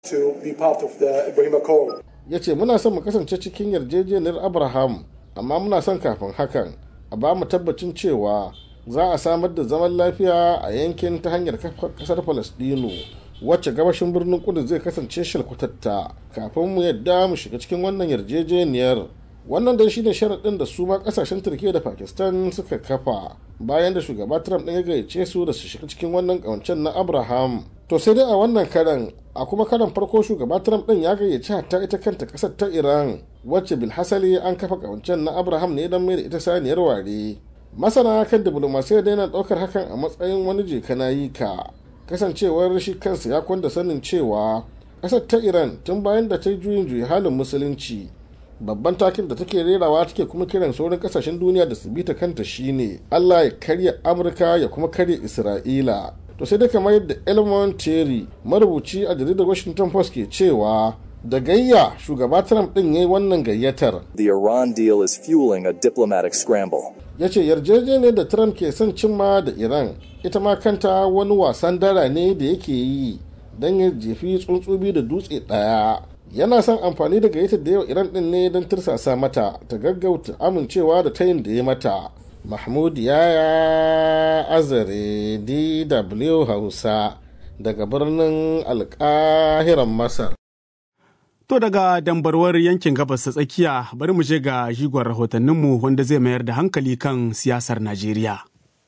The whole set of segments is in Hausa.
to be part of the Ibrahim Accord. ya ce muna son mu kasance cikin yarjejeniyar abraham amma muna son kafin hakan a ba mu tabbacin cewa za a samar da zaman lafiya a yankin ta hanyar kafa kasar palestino wacce gabashin birnin kudu zai kasance shalkwatatta kafin mu yadda mu shiga cikin wannan yarjejeniyar wannan dai shine sharaɗin da su ma kasashen turkiya da pakistan suka kafa bayan da shugaba trump ɗin ya gayyace su da su shiga cikin wannan ƙawancen na abraham to sai dai a wannan karan a kuma karan farko shugaba trump ɗin ya gayyaci hatta ita kanta ƙasar ta iran wacce bilhassali an kafa ƙawancen na abraham ne don mai da ita saniyar ware masana kan diplomasiyya da yana ɗaukar hakan a matsayin wani jeka na yi ka kasancewar shi kansa ya kwanda sanin cewa ƙasar ta iran tun bayan da ta yi juyin juyi halin musulunci babban takin da take rerawa take kuma kiran sauran kasashen duniya da su bi ta kanta shine Allah ya karya Amurka ya kuma karya Isra'ila to sai dai kamar yadda Elmon Terry marubuci a jaridar Washington Post ke cewa da gayya shugaba Trump din yayi wannan gayyatar The Iran deal is fueling a diplomatic scramble. ya ce yarjejeniyar da Trump ke son cimma da Iran ita ma kanta wani wasan dara ne da yake yi don ya jefi tsuntsubi da dutse ɗaya yana son amfani da gayyatar da yau iran din ne don tursasa mata ta gaggauta amincewa da tayin da ya mata mahmud yaya azare dw hausa daga birnin alkahiran masar To daga dambarwar yankin gabas ta tsakiya bari mu je ga jigon rahotanninmu wanda zai mayar da hankali kan siyasar Najeriya.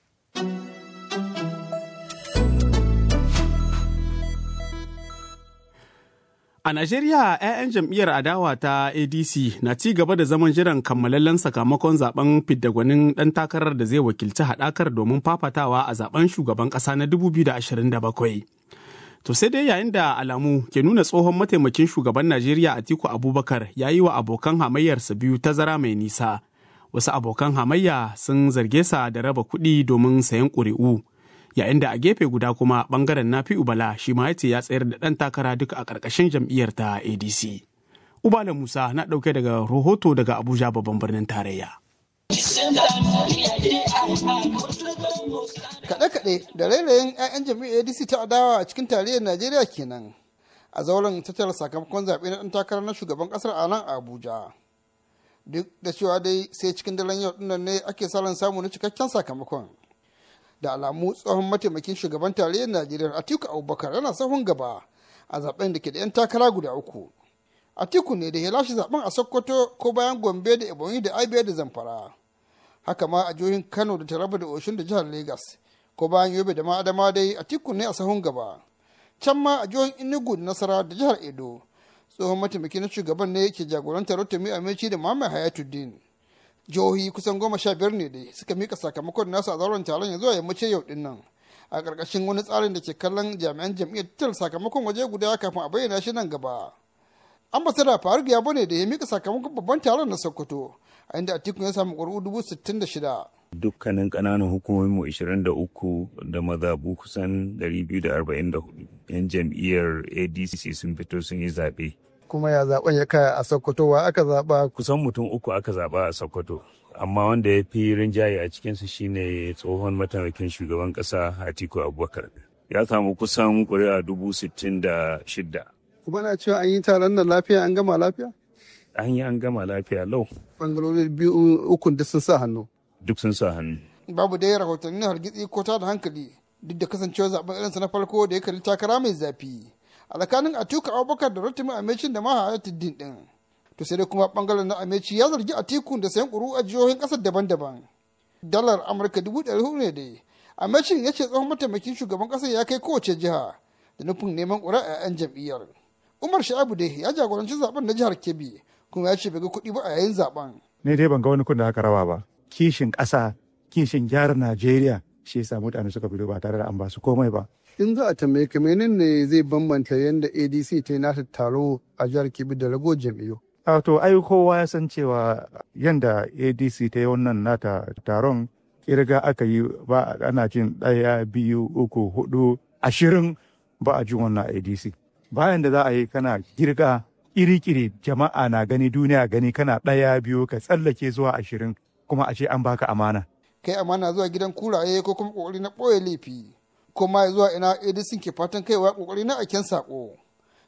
A Najeriya, 'ya'yan jam'iyyar adawa ta ADC na ci gaba da zaman jiran kammalallen sakamakon zaben fidda-gwanin ɗan takarar da zai wakilci haɗakar domin fafatawa a zaben shugaban ƙasa na 2027. To sai dai yayin da alamu ke nuna tsohon mataimakin shugaban Najeriya Atiku Abubakar ya yi wa abokan hamayyarsa biyu tazara mai nisa. Wasu abokan hamayya sun zarge sa da raba kuɗi domin sayan ƙuri'u. yayin da a gefe guda kuma bangaren nafi ubala shi ma ya ce ya tsayar da ɗan takara duka a ƙarƙashin jam'iyyar ta adc ubala musa na ɗauke daga rahoto daga abuja babban birnin tarayya kaɗe-kaɗe da rairayin 'ya'yan jam'iyyar adc ta adawa a cikin tarayyar najeriya kenan a zauren tattara sakamakon zaɓe na ɗan takarar na shugaban ƙasar a nan abuja duk da cewa dai sai cikin daren yau ɗinnan ne ake salon samu na cikakken sakamakon da alamu tsohon mataimakin shugaban tarayyar najeriya atiku abubakar yana sahun gaba a zaben da ke da 'yan takara guda uku atiku ne da ya lashe zaben a sokoto ko bayan gombe da ebonyi da abia da zamfara haka ma a jihohin kano da taraba da oshun da jihar lagos ko bayan yobe da ma adama dai atiku ne a sahun gaba can ma a jihohin enugu da nasara da jihar edo tsohon mataimakin shugaban ne ke jagorantar rotimi amici da muhammad hayatuddin jihohi kusan goma sha biyar ne dai suka mika sakamakon nasu a zauren taron ya zuwa yammacin yau din nan a ƙarƙashin wani tsarin da ke kallon jami'an jam'iyyar tattal sakamakon waje guda kafin a bayyana shi nan gaba ambasada faruk ya bane da ya mika sakamakon babban taron na sokoto a inda atiku ya samu ƙuri'u dubu sittin da shida dukkanin ƙananan hukumominmu 23 da mazabu kusan 244 'yan jam'iyyar adc sun fito sun yi zaɓe kuma ya zaben ya kaya a sokoto wa aka zaba kusan mutum uku aka zaba a sokoto amma wanda ya fi rinjaye a cikinsu shine tsohon mataimakin shugaban kasa atiku abubakar ya samu kusan kuri'a dubu sittin da shidda kuma na cewa an yi taron nan lafiya an gama lafiya an yi an gama lafiya lau bangarori biyu ukun da sun sa hannu duk sun sa hannu babu dai rahotannin hargitsi ko ta da hankali duk da kasancewa zaben irinsa na farko da ya kalli takara mai zafi a tsakanin atiku abubakar da rotimi amecin da mahayatuddin din to sai dai kuma bangaren na ameci ya zargi atiku da sayan ƙuru a jihohin ƙasar daban-daban dalar amurka dubu ɗari hudu ne dai amecin ya ce tsohon mataimakin shugaban ƙasar ya kai kowace jiha da nufin neman ƙura a 'yan jam'iyyar umar sha'abu dai ya jagoranci zaben na jihar kebbi kuma ya ce bai ga kuɗi ba a yayin zaben ne dai ban ga wani kun da aka rawa ba kishin ƙasa kishin gyara najeriya shi yasa mutane suka fito ba tare da an ba su komai ba in za a tambaye ka menene zai bambanta yadda adc ta yi nata taro a jihar kebbi da rago jam'iyyu a to ai kowa ya san cewa yadda adc ta yi wannan nata taron kirga aka yi ba ana jin ɗaya biyu uku hudu ashirin ba a jin wannan adc bayan da za a yi kana girga iri-kiri jama'a na gani duniya gani kana ɗaya biyu ka tsallake zuwa ashirin kuma a ce an baka amana kai amana zuwa gidan kuraye ko kuma kokari na ɓoye laifi kuma zuwa ina edison ke fatan kaiwa kokari na aiken sako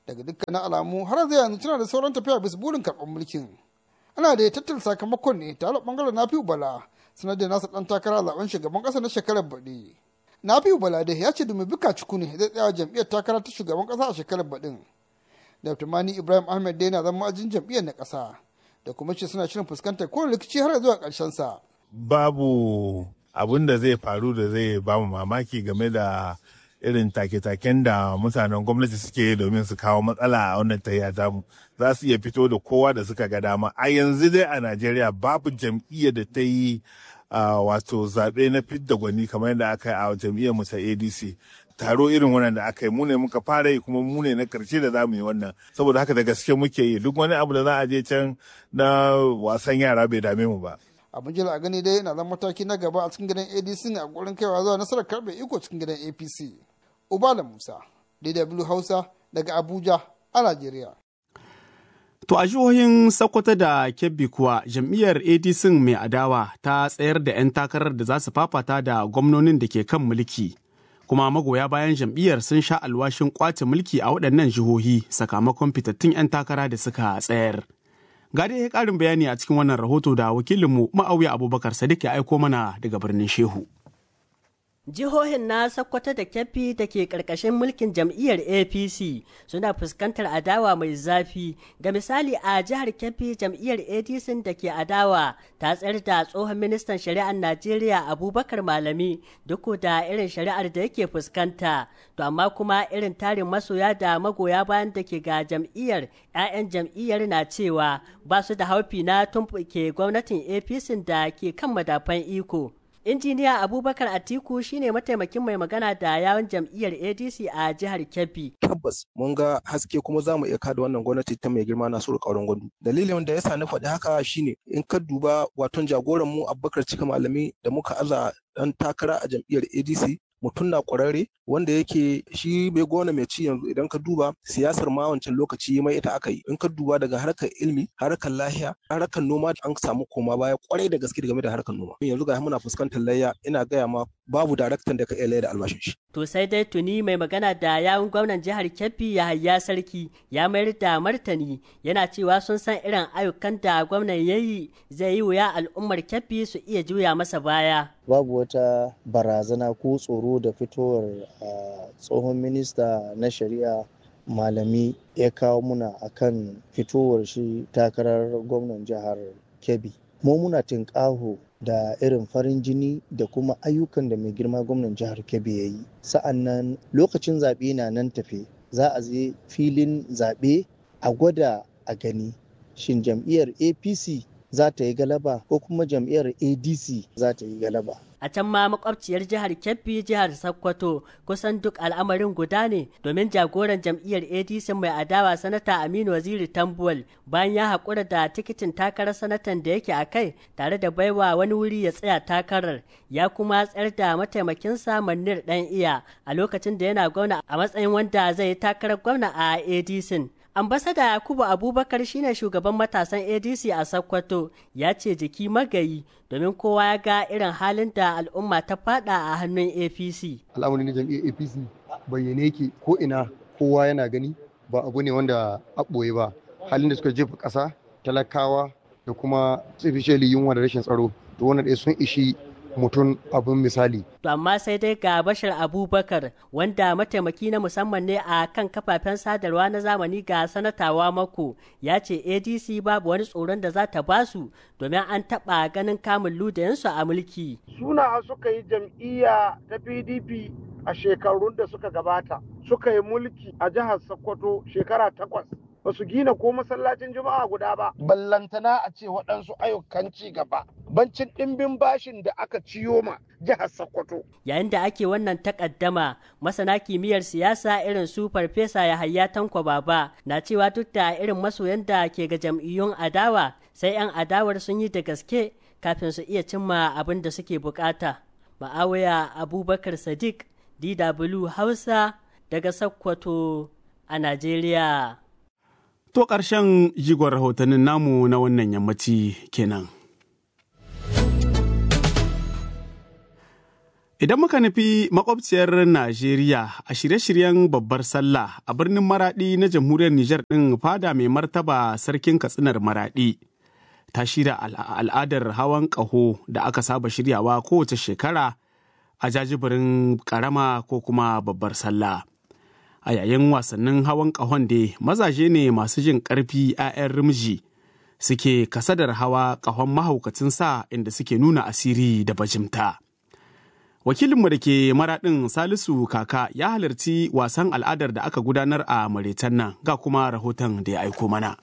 daga dukkanin alamu har zai yanzu tana da sauran tafiya bisa burin karɓar mulkin ana da ya tattara sakamakon ne tare bangaren nafi bala sanar da nasa dan takara zaben shugaban ƙasa na shekarar baɗi nafi bala dai ya ce dumi bika ciku ne zai tsaya jam'iyyar takara ta shugaban ƙasa a shekarar baɗin dr mani ibrahim ahmed dai na zama ajin jam'iyyar na ƙasa da kuma ce suna shirin fuskantar kowane rikici har zuwa ƙarshen sa babu abin da zai faru da zai ba mu mamaki game da irin take-taken da mutanen gwamnati suke yi domin su kawo matsala a wannan tayya tamu za su iya fito da kowa da suka ga dama a yanzu dai a najeriya babu jam'iyyar da ta yi wato zaɓe na fidda gwani kamar yadda aka yi a jam'iyyar mu ta adc taro irin wannan da aka yi mu ne muka fara yi kuma mu ne na karshe da za mu yi wannan saboda haka da gaske muke yi duk wani abu da za a je can na wasan yara bai dame mu ba abin jira a gani dai na zan mataki na gaba a cikin gidan adc a gurin kaiwa zuwa nasarar karbe iko cikin gidan apc ubala musa dw hausa daga abuja a najeriya To a jihohin Sokoto da Kebbi kuwa jam'iyyar ADC mai adawa ta tsayar da 'yan takarar da za su fafata da gwamnonin da ke kan mulki. Kuma magoya bayan jam'iyyar sun sha alwashin kwace mulki a waɗannan jihohi sakamakon fitattun 'yan takara da suka tsayar. Ga dai ƙarin bayani a cikin wannan rahoto da wakilinmu Ma'auya Abubakar Sadiq ya aiko mana daga birnin Shehu. Jihohin na Sokoto da Kebbi da ke ƙarƙashin mulkin jam'iyyar APC suna fuskantar adawa mai zafi. Ga misali a jihar Kebbi jam'iyyar ADC da ke adawa ta tsayar da tsohon ministan shari'ar Najeriya Abubakar Malami duk da irin shari'ar da yake fuskanta. To amma kuma irin tarin masoya da magoya bayan da ke ga jam'iyyar 'ya'yan jam'iyyar na cewa ba su da haufi na tumɓuke gwamnatin APC da ke kan madafan iko. injiniya abubakar atiku shine mataimakin mai magana da yawon jam'iyyar adc a jihar kebbi tabbas mun ga haske kuma za mu iya kada wannan gwamnati ta mai girma nasiru kauran gwandu dalilin da ya sa na faɗi haka shine in ka duba waton jagoran mu abubakar cika malami da muka aza dan takara a jam'iyyar adc mutum na ƙwararre wanda yake shi mai gona mai ci yanzu idan ka duba siyasar ma wancan lokaci mai ita aka yi in ka duba daga harkar ilimi harkar lahiya harkar noma an samu koma baya kwarai da gaske game da harkar noma yanzu ga muna fuskantar layya ina gaya ma babu daraktan da ka iya da albashin shi to sai dai tuni mai magana da yawun gwamnan jihar Kebbi Yahaya Sarki ya mayar da martani yana cewa sun san irin ayyukan da gwamnan yayi zai yi wuya al'ummar Kebbi su iya juya masa baya babu wata barazana ko tsoro da fitowar tsohon minista na shari'a malami ya kawo muna akan fitowar shi takarar gwamnan jihar kebbi mu muna tinƙaho da irin farin jini da kuma ayyukan da mai girma gwamnan jihar kebbi ya yi sa'an nan lokacin zaɓe na nan tafe za a je filin zaɓe a gwada a gani shin jam'iyyar apc za ta yi galaba ko kuma jam'iyyar adc za ta yi galaba a can ma makwabciyar jihar kebbi jihar sokoto kusan duk al'amarin guda ne domin jagoran jam'iyyar adc mai adawa sanata aminu waziri tambuwal bayan ya haƙura da tikitin takarar sanatan da yake a kai tare da baiwa wani wuri ya tsaya takarar ya kuma tsayar da mataimakinsa manir dan iya a lokacin da yana gwamna a matsayin wanda zai yi takarar gwamna a adc ambasada yakubu abubakar shine shugaban matasan adc a sokoto ya ce jiki magayi domin kowa ya ga irin halin da al'umma ta fada a hannun apc al'amarin jam'iyyar apc bayyane yake ko ina kowa yana gani ba abu ne wanda a ɓoye ba halin da suka jefa ƙasa talakawa da kuma especially yunwa da rashin tsaro to wannan ɗaya sun ishi mutum abin misali. To amma sai dai ga Bashar Abubakar wanda mataimaki na musamman ne a kan kafafen sadarwa na zamani ga sanatawa mako ya ce ADC babu wani tsoron da za ta basu domin an taɓa ganin kamun ludayensu a mulki. Suna suka yi jam'iyya ta PDP a shekarun da suka gabata suka yi mulki a jihar Sokoto shekara takwas. ba su gina ko masallacin juma'a guda ba. Ballantana a ce waɗansu ayyukan ci gaba. Bancin ɗimbin bashin da aka ciyo ma jihar Sokoto. Yayin da ake wannan takaddama, masana kimiyyar siyasa irin su Farfesa Yahaya Tanko Baba na cewa duk da irin masoyan da ke ga jam'iyyun adawa, sai 'yan adawar sun yi da gaske kafin su iya cimma abin da suke bukata. Ma'awaya Abubakar Sadiq, DW Hausa, daga Sokoto a Najeriya. To ƙarshen jigon rahotannin namu na wannan yammaci kenan. Idan muka nufi makwabciyar Najeriya a shirye-shiryen babbar sallah a birnin Maraɗi na jamhuriyar Nijar ɗin fada mai martaba sarkin katsinar Maraɗi. Ta shirya al'adar hawan ƙaho da aka saba shiryawa kowace shekara a jajibirin ƙarama ko kuma babbar sallah. A yayin wasannin hawan ƙahon da mazaje ne masu jin ƙarfi 'ya'yan rimji suke kasadar hawa ƙahon mahaukacin sa inda suke nuna asiri da bajimta. wakilinmu da ke maraɗin salisu kaka ya halarci wasan al'adar da aka gudanar a maritan nan ga kuma rahoton da ya aiko mana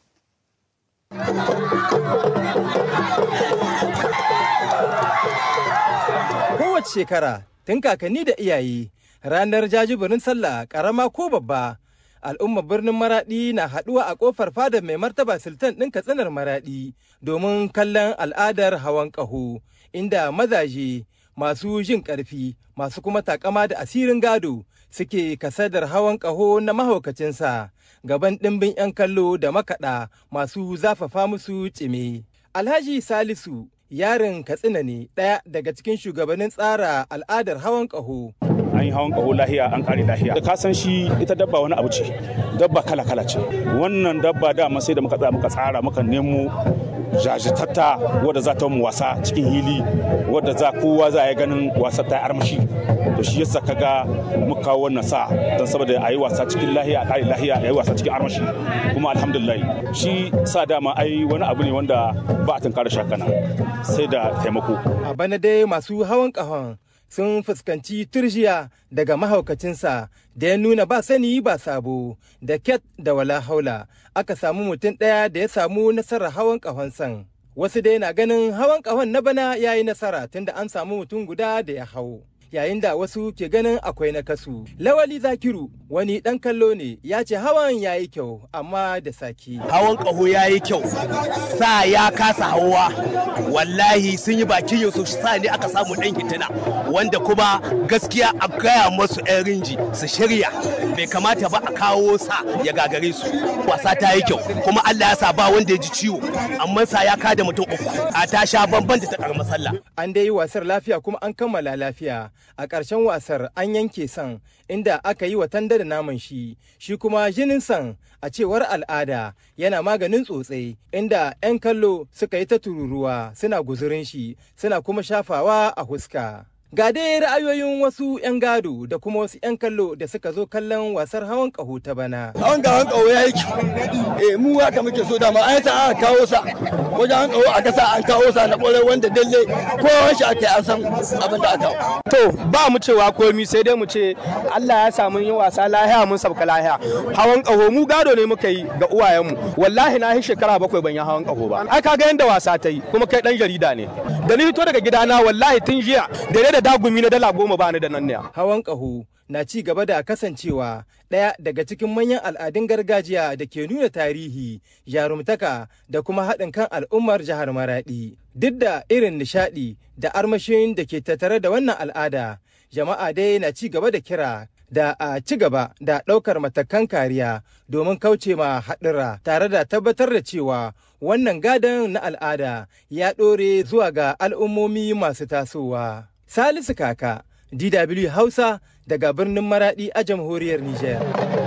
kowace shekara tun kakanni da iyaye ranar jajibirin sallah karama ko babba al'ummar birnin maradi na haɗuwa a ƙofar fadar mai martaba sultan ɗin katsinar maradi domin kallon al'adar hawan ƙaho inda mazaje masu jin ƙarfi masu kuma takama da asirin gado suke kasadar hawan ƙaho na mahaukacinsa gaban ɗimbin 'yan kallo da makaɗa masu zafafa musu cime. Alhaji Salisu yarin Katsina ne ɗaya daga cikin shugabannin tsara al'adar hawan ƙaho. an yi hawan ƙaho lahiya an ƙare lahiya da ka san shi ita dabba wani abu ce dabba kala kala ce wannan dabba dama sai da muka tsaya muka tsara muka nemo jajitatta wadda za ta mu wasa cikin hili wadda za kowa za ya ganin wasa ta armashi to shi yasa kaga muka kawo wannan sa don saboda a yi wasa cikin lahiya a ƙare lahiya a yi wasa cikin armashi kuma alhamdulillah shi sa dama ai wani abu ne wanda ba a tunkara shakana sai da taimako a bana dai masu hawan ƙahon sun fuskanci turjiya daga mahaukacinsa da ya nuna ba sani ba sabo da ket da wala haula aka samu mutum ɗaya da ya samu nasarar hawan ƙahonsan wasu dai na ganin hawan ƙahon na bana ya yi nasara tunda an samu mutum guda da ya hau yayin da wasu ke ganin akwai na kasu. Lawali Zakiru wani ɗan kallo ne ya ce hawan ya yi kyau amma da saki. Hawan ƙaho ya yi kyau, sa ya kasa hawa, wallahi sun yi bakin yau su sa ne aka samu ɗan hitina wanda kuma gaskiya a gaya masu 'yan rinji su shirya bai kamata ba a kawo sa ya gagare su. Wasa ta yi kyau kuma Allah ya sa ba wanda ya ji ciwo amma sa ya kada mutum uku a ta sha bamban da ta karamar sallah. An dai yi wasar lafiya kuma an kammala lafiya. a ƙarshen wasar an yanke san inda aka yi wa tanda da naman shi shi kuma jinin san a cewar al'ada yana maganin tsotse inda 'yan kallo suka yi ta tururuwa suna guzurin shi suna kuma shafawa a huska. Ga dai ra'ayoyin wasu 'yan gado da kuma wasu 'yan kallo da suka zo kallon wasar hawan ƙaho ta bana. Hawan ga hawan ƙaho ya yi kyau. Eh mu haka muke so dama an sa aka kawo sa. Wajen hawan ƙaho aka sa an kawo sa na ƙwarai wanda dalle ko shi aka yi an san abin da aka To ba mu cewa komi sai dai mu ce Allah ya samu yin wasa lahiya mun sabka lahiya. Hawan ƙaho mu gado ne muka yi ga uwayenmu. Wallahi na yi shekara bakwai ban yi hawan ƙaho ba. Ai kaga yanda wasa ta yi kuma kai ɗan jarida ne. Da ni fito daga gidana wallahi tun jiya da da dagumi na dala goma ba ni da nan ne. Hawan ƙaho na ci gaba da kasancewa ɗaya daga cikin manyan al'adun gargajiya da ke nuna tarihi, jarumtaka da kuma haɗin kan al'ummar jihar Maraɗi. Duk da irin nishaɗi da armashin da ke tattare da wannan al'ada, jama'a dai na ci gaba da kira da a ci gaba da ɗaukar matakan kariya domin kauce ma haɗura tare da tabbatar da cewa wannan gadon na al'ada ya ɗore zuwa ga al'ummomi masu tasowa. Salisu Kaka, DW Hausa daga birnin Maradi a jamhuriyar Nijar.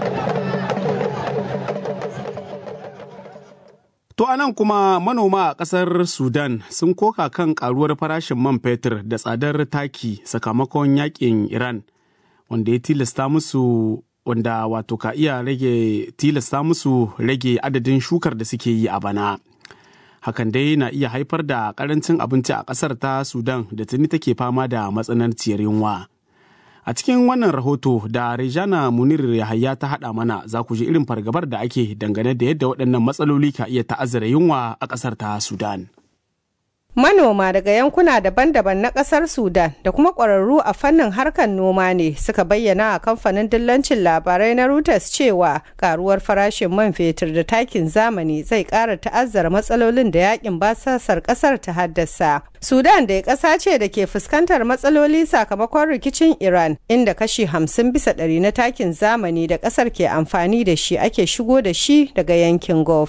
To anan kuma manoma a ƙasar Sudan sun koka kan ƙaruwar farashin man fetur da tsadar taki sakamakon yakin Iran wanda ya tilasta musu wanda wato ka iya rage tilasta musu rage adadin shukar da suke yi a bana. hakan dai na iya haifar da karancin abinci a ƙasar ta sudan da tuni take fama da matsananciyar yunwa a cikin wannan rahoto da rejana munir yahaya ta haɗa mana za ku ji irin fargabar da ake dangane da yadda waɗannan matsaloli ka iya ta'azzara yunwa a ƙasar ta sudan Manoma daga yankuna daban-daban na ƙasar Sudan da kuma ƙwararru a fannin harkar noma ne suka bayyana a kamfanin dillancin labarai na Reuters cewa karuwar farashin man fetur da takin zamani zai ƙara ta'azzara matsalolin da yakin basasar ƙasar ta haddasa. Sudan da ƙasa ce da ke fuskantar matsaloli sakamakon rikicin Iran inda kashi hamsin bisa ɗari na takin zamani da ƙasar ke amfani da shi ake shigo da shi daga yankin Gulf.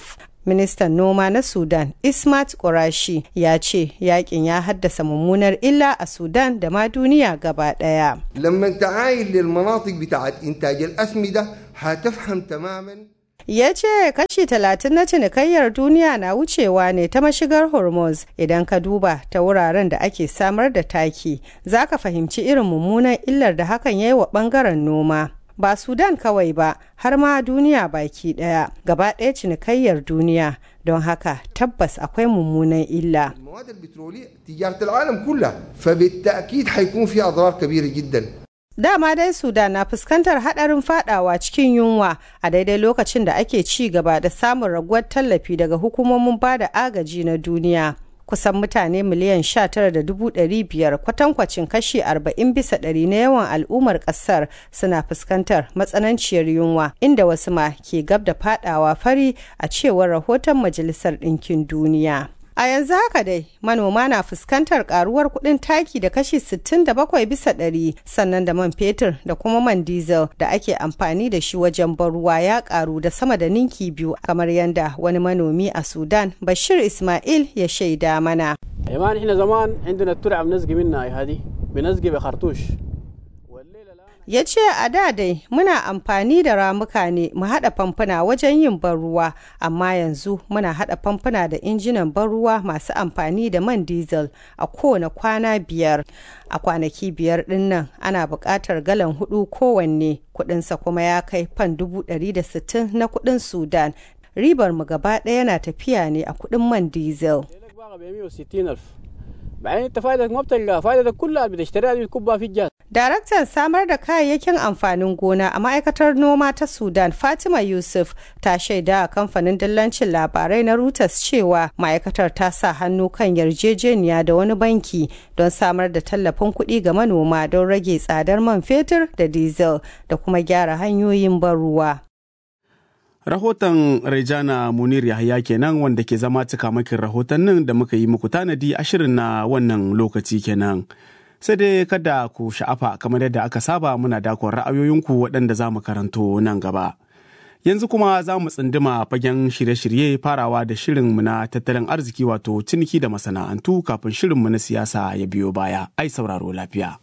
ministan noma na sudan ismat ƙurashi ya ce yakin ya haddasa mummunar illa a sudan da ma duniya gaba ɗaya لما انت عايل للمناطق بتاعت انتاج الاسمده هتفهم تماما ya ce kashi talatin na cinikayyar duniya na wucewa ne ta mashigar hormuz idan ka duba ta wuraren da ake samar da taki za ka fahimci irin mummunan illar da hakan ya yi wa bangaren noma ba sudan kawai ba har ma duniya baki daya gaba ɗaya cinikayyar duniya don haka tabbas akwai mummunan illa المواد البتروليه تجاره العالم كلها فبالتاكيد حيكون في اضرار كبيره جدا Dama dai Sudan na fuskantar hadarin fadawa cikin yunwa a daidai lokacin da ake ci gaba da samun raguwar tallafi daga hukumomin bada agaji na duniya. Kusan mutane miliyan 19,500 kwatankwacin kashi 40 bisa ɗari na yawan al'ummar ƙasar suna fuskantar matsananciyar yunwa inda wasu ma ke gab da fadawa fari a cewar rahoton Majalisar Ɗinkin Duniya. A yanzu haka dai manoma na fuskantar karuwar kuɗin taki da kashi 67 bisa ɗari sannan da man fetur da kuma man diesel da ake amfani da shi wajen ruwa ya karu da sama da ninki biyu kamar yadda wani manomi a Sudan Bashir Ismail ya shaida mana. يا احنا زمان عندنا الترعه بنسقي منها هذه بنسقي بخرطوش ya ce a da dai muna amfani da ramuka ne mu haɗa famfuna wajen yin ban ruwa amma yanzu muna haɗa famfuna da injinan ban ruwa masu amfani da man diesel a kowane kwana biyar a kwanaki biyar ɗin nan ana buƙatar galan hudu kowanne kuɗinsa kuma ya kai fan dubu ɗari da sittin na kuɗin sudan ribar mu gaba ɗaya na tafiya ne a kuɗin man diesel بعدين انت فائدتك ما بتلقى فائدتك كلها بتشتريها بتكبها في الجهاز Daraktan samar da kayayyakin amfanin gona a ma'aikatar noma ta Sudan Fatima Yusuf ta shaida a kamfanin dillancin labarai na Reuters cewa ma'aikatar ta sa hannu kan yarjejeniya da wani banki don samar da tallafin kuɗi ga manoma don rage tsadar man fetur da diesel da kuma gyara hanyoyin ban ruwa. Rahoton Rejana Munir Yahaya kenan wanda ke zama cikamakin rahotannin da muka yi muku tanadi a shirin na wannan lokaci kenan. Sai dai kada ku sha'afa kamar yadda aka saba muna dakon ra'ayoyinku waɗanda za mu karanto nan gaba. Yanzu kuma za mu tsinduma fagen shirye-shirye farawa da shirinmu na tattalin arziki wato ciniki da masana'antu kafin shirinmu na siyasa ya biyo baya. Ai sauraro lafiya.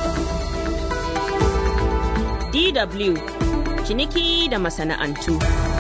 DW ciniki da masana'antu.